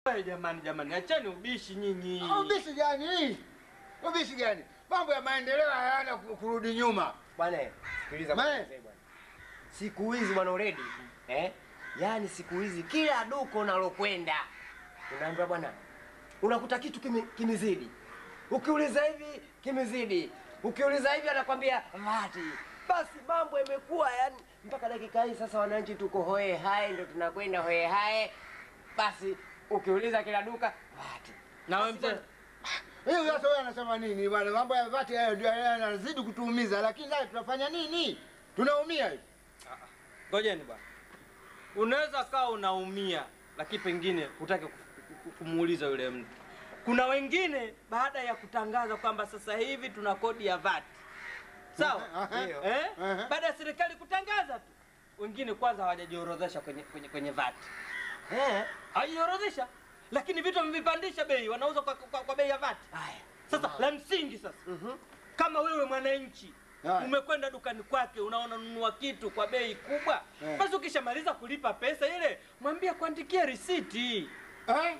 Wewe jamani, jamani, acheni ubishi nyinyi. Ubishi gani? Ubishi gani? Mambo ya maendeleo hayana ku- kurudi nyuma. Bwana, sikiliza Mae. bwana mzee bwana. Siku hizi bwana Uredi, eh? Yaani siku hizi kila duka unalokwenda unaambia bwana, unakuta kitu kime, kimezidi. Ukiuliza hivi kimezidi, ukiuliza hivi anakwambia vati. Basi mambo yamekuwa yani, mpaka dakika hii sasa wananchi tuko hoe hai, ndo tunakwenda hoe hai. Basi ukiuliza kila duka vati. Na wewe Basi mzee, bwana, Hiyo sasa wewe anasema nini bwana? Mambo ya vati hayo ndio yanazidi kutuumiza, lakini sasa tunafanya nini? Tunaumia hivi. ngojeni bwana. Unaweza kawa unaumia, lakini pengine hutaki ku- ku- kumuuliza yule mtu. Kuna wengine baada ya kutangaza kwamba sasa hivi tuna kodi ya VAT, sawa Aha. Ndio. eh? Aha. Baada ya serikali kutangaza tu, wengine kwanza hawajajiorodhesha kwenye, kwenye, kwenye VAT, eh? hawajajiorodhesha, lakini vitu wamevipandisha bei, wanauza kwa, kwa, kwa bei ya VAT. Haya. Sasa la msingi sasa, kama wewe mwananchi Haya. umekwenda dukani kwake unaona nunua kitu kwa bei kubwa, Eh. basi ukishamaliza kulipa pesa ile, mwambie kuandikia risiti. Eh?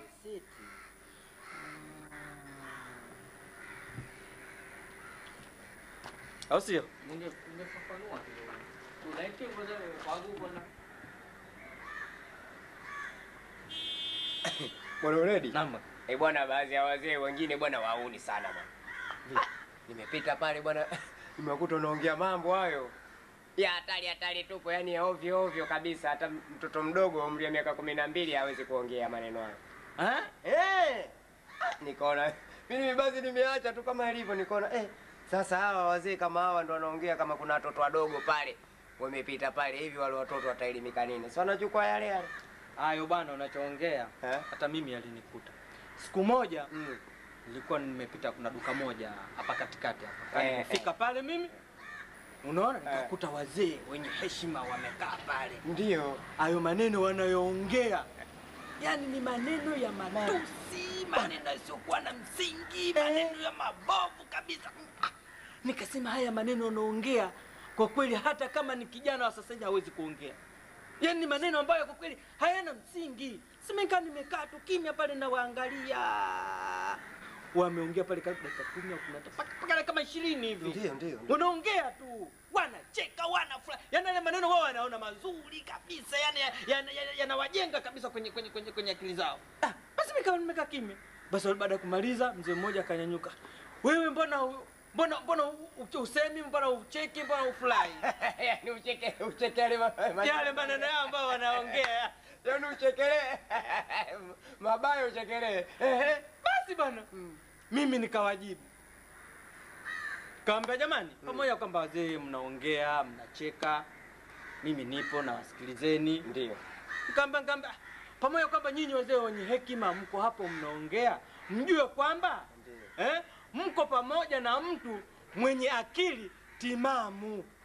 Au sio? Bwana Uredi. Naam. Eh bwana, baadhi ya wazee wengine bwana wauni sana bwana. Nimepita pale bwana, nimekuta unaongea mambo hayo ya hatari hatari tupo, yani ya ovyo ovyo kabisa. Hata mtoto mdogo wa umri wa miaka kumi na mbili hawezi kuongea maneno hayo. Eh? Eh, nikaona mimi basi nimeacha tu kama ilivyo, nikaona eh, sasa hawa wazee kama hawa ndo wanaongea kama kuna watoto wadogo pale wamepita pale hivi, wale watoto wataelimika nini? Si wanachukua yale yale Hayo bwana unachoongea Eh? hata mimi alinikuta. Siku moja mm. nilikuwa nimepita, kuna duka moja hapa katikati hapa. Eh, Nilifika pale mimi unaona, Eh. nikakuta wazee wenye heshima wamekaa pale. Ndio hayo maneno wanayoongea yani ni maneno ya matusi, maneno yasiyokuwa na msingi, maneno ya mabovu kabisa. Ah, Nikasema haya maneno wanaongea kwa kweli, hata kama ni kijana wa sasa hivi hawezi kuongea. Yani ni maneno ambayo kwa kweli hayana msingi. Simekaa nimekaa tu kimya pale nawaangalia, wameongea pale karibu dakika kumi au kumi na tano, mpaka- mpaka kama ishirini hivi ndio ndio wanaongea tu wanacheka wanafurahi yani yale maneno wao wanaona mazuri kabisa yani yanawajenga yana, yanawajenga kabisa kwenye kwenye kwenye, kwenye akili zao ah, basi mikawa nimekaa kimya basi baada ya kumaliza mzee mmoja akanyanyuka wewe mbona u- mbona mbona u- u- usemi mbona ucheki mbona ufurahi yani ucheke ucheke yale ma- ma- yale maneno yao ambayo wanaongea yani uchekelee mabaya uchekelee Ehe. basi bwana mimi nikawajibu kawambia jamani pamoja kwamba wazee mnaongea mnacheka mimi nipo na wasikilizeni ndio Kamba kamba pamoja kwamba nyinyi wazee wenye hekima mko hapo mnaongea, mjue kwamba eh, mko pamoja na mtu mwenye akili timamu.